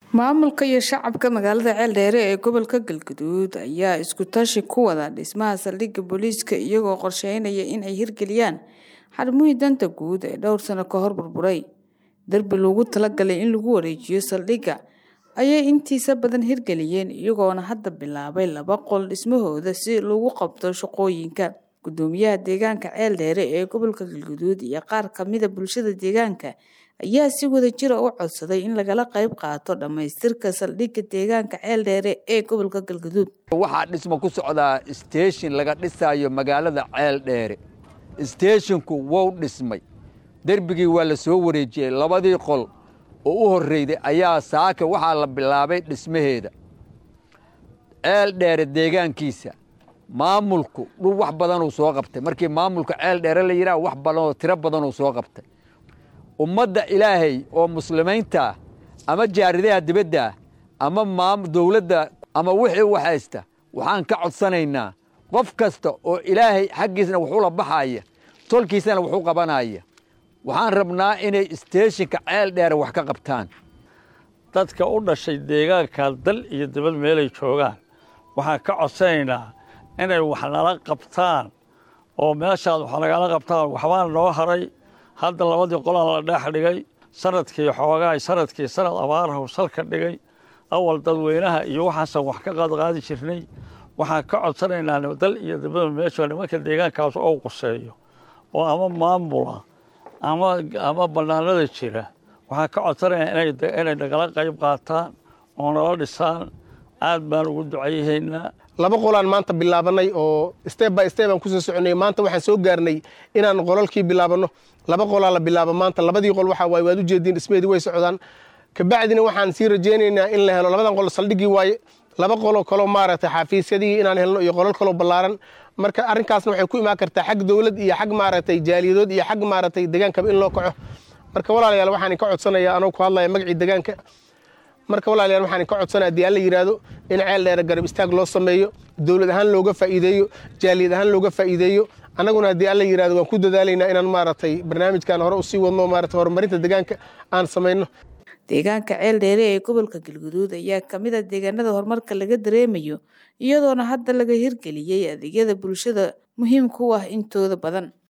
maamulka iyo shacabka magaalada ceeldheere ee gobolka galgaduud ayaa isku tashi ku wada dhismaha saldhigga booliiska iyagoo qorsheynaya in ay hirgeliyaan xarumihii danta guud ee dhowr sano ka hor burburay derbi loogu talagalay in lagu wareejiyo saldhigga ayay intiisa badan hirgeliyeen iyagoona hadda bilaabay laba qol dhismahooda si lagu qabto shaqooyinka gudoomiyaha deegaanka ceeldheere ee gobolka galgaduud iyo qaar kamida bulshada deegaanka ayaa si wada jira u codsaday in lagala qayb qaato dhammaystirka saldhigga deegaanka ceeldheere ee gobolka galgaduud waxaa dhismo ku socdaa steeshin laga dhisaayo magaalada ceeldheere steeshinku wou dhismay derbigii waa la soo wareejiyey labadii qol oo u horreyday ayaa saaka waxaa la bilaabay dhismaheeda ceeldheere deegaankiisa maamulku dhul wax badanuu soo qabtay markii maamulka ceeldheere la yidhaha wax badanoo tiro badanuu soo qabtay ummadda ilaahay oo muslimiintaah ama jaaridaha dibaddaah ama dowladda ama wixii u haysta waxaan ka codsanaynaa qof kasta oo ilaahay xaggiisna wuxuula baxaya tolkiisana wuxuu qabanaya waxaan rabnaa inay steeshinka ceel dheere wax ka qabtaan dadka u dhashay deegaanka dal iyo dibad meelay joogaan waxaan ka codsanaynaa inay wax nala qabtaan oo meeshaad wax nagala qabtaan waxbaa noo haray hadda labadii qolaan la dheex dhigay sanadkii xoogaay sanadkii sanad abaarahu salka dhigay awal dadweynaha iyo waxaasaan wax ka qaadqaadi jirnay waxaan ka codsanaynaa dal iyo dibada meesha nimanka deegaankaas oo quseeyo oo ama maamula ama bannaanada jira waxaan ka codsanaynaa inay nagala qayb qaataan oo nala dhisaan aad baan ugu ducayhaynaa laba qolaan maanta bilaabanay oo steb by steb aan kusoo soconay maanta waxaan soo gaarnay inaan qolalkii bilaabanno laba qolaa la bilaabo maanta labadii qol waxaa waaye waad u jeediin dhismeedii way socdaan kabacdina waxaan sii rajaynaynaa in la helo labadan qol saldhiggii waaye laba qoloo kaloo maaragtay xafiisyadii inaan helno iyo qolal kaloo ballaaran marka arrinkaasna waxay ku imaan kartaa xag dowlad iyo xag maaragtay jaaliyadood iyo xag maaragtay degaankaba in loo kaco marka walaalayaal waxaan ka codsanayaa anoo ku hadlaya magacii degaanka marka walaalayaal waxaan ka codsanaya haddii alla yidhaahdo in ceel dheere garab istaag loo sameeyo dowlad ahaan looga faa'iideeyo jaaliyad ahaan looga faa'iideeyo annaguna haddii alla yidhahdo waan ku dadaalaynaa inaan maaragtay barnaamijkan hore usii wadno maaragtay horumarinta deegaanka aan samayno deegaanka ceeldheere ee gobolka galguduud ayaa kamid a deegaanada horumarka laga dareemayo iyadoona hadda laga hirgeliyey adeegyada bulshada muhiimka u ah intooda badan